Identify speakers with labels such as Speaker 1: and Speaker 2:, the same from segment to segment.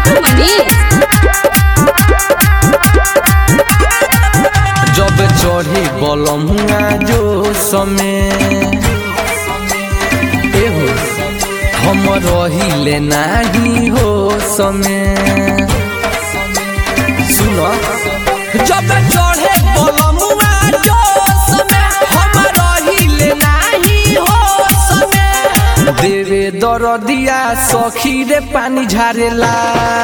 Speaker 1: मंटू मनीष
Speaker 2: जब चढ़े बलमुआ जो समय एहो हम रहिले नाही हो समय सुन जब चढ़े बलमुआ जो समय हम रहिले नाही हो समय देवे दरदिया सखी रे पानी झारेला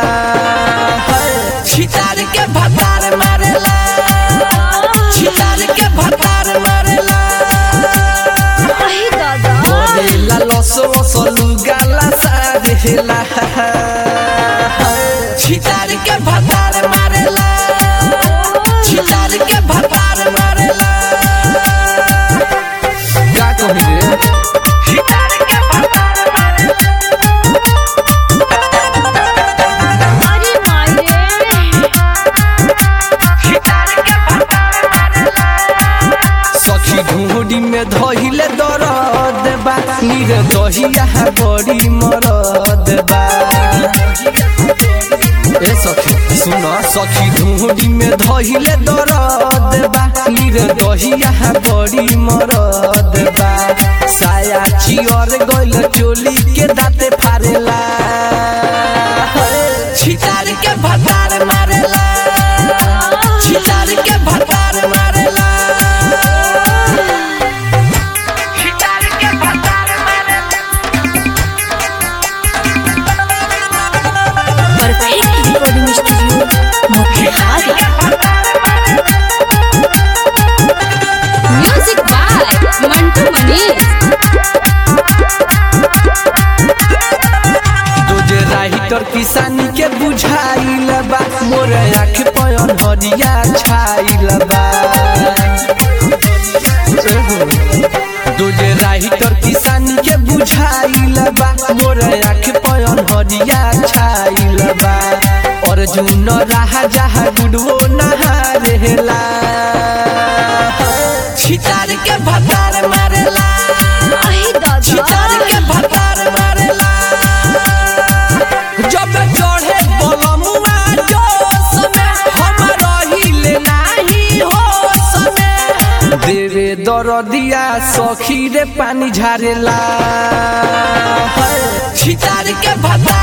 Speaker 2: छितार के भतार मारेला छितार के भतार मारेला
Speaker 1: अहि दादा
Speaker 2: करेला लस लस लुगाला सारेला छितार के भतार मारेला छितार के भतार मारेला का कही रे छितार के भतार
Speaker 1: अरे माये
Speaker 2: सखी ढूंढी में धहिले दरद बा नीर दहिया बड़ी मरद बा ए सखी सुन सखी ढूंढी में धहिले दरद बा नीर दहिया बड़ी मरद बा साया चियर गइल चोली के दाते फारेला छितार के भतार मारेला छितार के भतार मारेला
Speaker 1: perfect recording studio Motihari music by Mantu Manish
Speaker 2: तुझे राइटर किसानी के बुझाइल बा मोर आँख पयन हरिया छाइल बा तुझे राइटर किसानी के बुझाइल बा मोर आँख पयन हरिया छाइल बा अर्जुन राहा जहा गुडवो नहा रहेला छितार के भतार मारेला
Speaker 1: अहि
Speaker 2: छितार
Speaker 1: दादा
Speaker 2: के भतार मारेला जब चढ़े बलमुआ जो समय हम रहिले नाही हो समय देवे दरदिया सखी रे पानी झारेला छितार के भतार